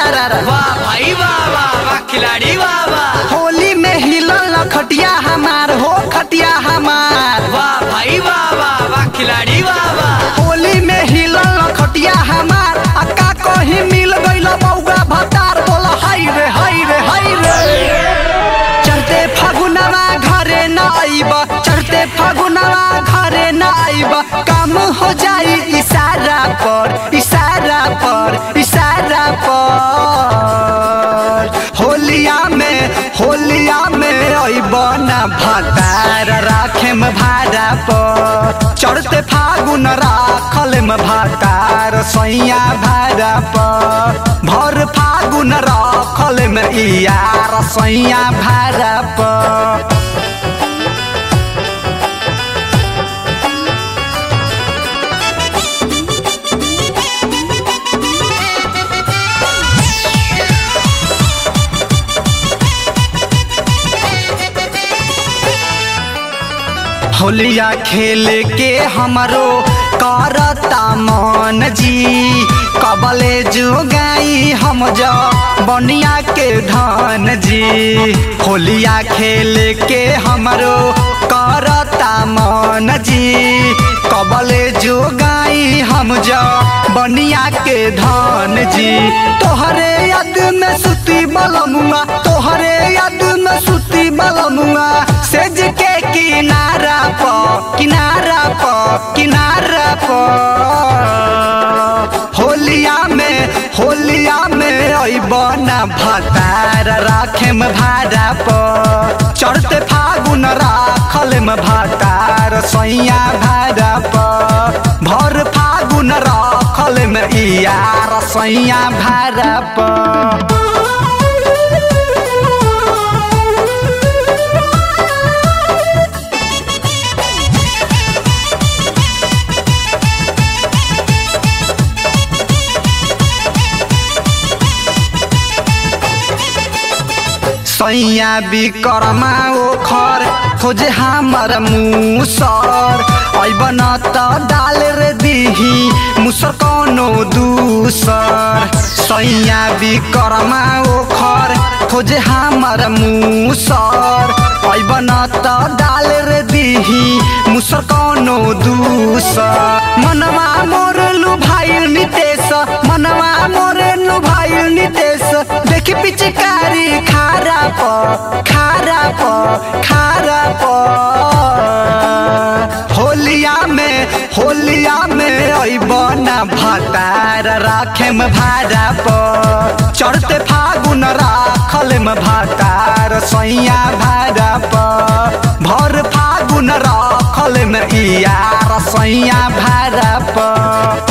रा रा वाह भाई वाह वाह वाह खिलाड़ी वाह वाह होली में हिलल खटिया हमार हो खटिया हमार वाह भाई वाह वाह वाह खिलाड़ी वाह वाह होली में हिलल खटिया हमार अक्का कहीं मिल गइल बौगा भतार बोल हाय रे हाय रे हाय रे चढ़ते फागुनवा घरे न आइब चढ़ते फागुनवा घरे न आइब काम हो जाई इशारा पर इशारा पर इशारा पर होलिया में होलिया में अइब न भतार राखे में भाड़ा पर चढ़ते फागुन राखल में भतार सैया भाड़ा पर भर फागुन राखल में यार सैया भाड़ा पर होलिया खेल के हमरो करता मन जी कबले जुगाई हम जा बनिया के धन जी होलिया खेल के हमरो करता मन जी कबले जुगाई हम जा बनिया के धन जी तोहरे याद में सुती बलमुआ तोहरे याद में सुती बलमुआ सेज के किनारा प किनारा प किनारा प होलिया में होलिया में अइब ना भतार राखे में भाड़ा प चढ़ते फागुन राखल में भतार सैया भाड़ा प भर फागुन राखल में यार सैया भाड़ा प सैया विकर्मा ओखर खोजे हमर मुसर अइब न त डाल रे दिही मुसर कौनो दूसर सैया विकर्मा ओखर खोजे हमर मुसर अइब न त डाल रे दिही मुसर कौनो दूसर मनवा मोर लुभाइल नितेश मनवा मोर लुभाइल नितेश देखि पिचकारी खारा प खारा प खारा प होलिया में होलिया में अइब ना भतार राखे में भाड़ा प चढ़ते फागुन राखल में भतार सैया भाड़ा प भर फागुन राखल में यार सैया भाड़ा प